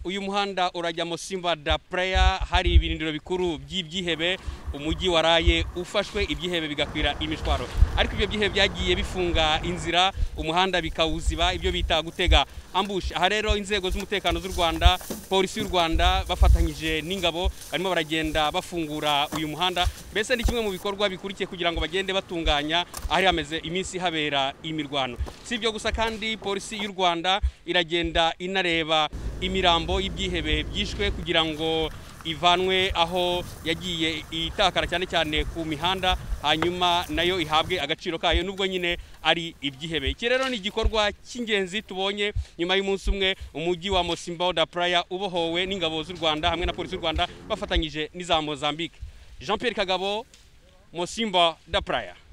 uyu muhanda urajya musimba da pureya hari ibirindiro bikuru by'ibyihebe umujyi waraye ufashwe ibyihebe bigakwira imishwaro ariko ibyo byihebe byagiye bifunga inzira umuhanda bikawuziba ibyo bita gutega ambushi aha rero inzego z'umutekano z'u rwanda polisi y'u rwanda bafatanyije n'ingabo barimo baragenda bafungura uyu muhanda mbese ni kimwe mu bikorwa bikurikiye kugira ngo bagende batunganya ahari hameze iminsi habera imirwano si ibyo gusa kandi polisi y'u rwanda iragenda inareba imirambo y'ibyihebe byishwe kugira ngo ivanwe aho yagiye itakara cyane cyane ku mihanda hanyuma nayo ihabwe agaciro kayo nubwo nyine ari ibyihebe iki rero ni igikorwa cy'ingenzi tubonye nyuma y'umunsi umwe umujyi wa mosimbo da praya ubohowe n'ingabo z'u rwanda hamwe na polisi y'u rwanda bafatanyije n'iza mozambique jean pierre kagabo mosimbo da praya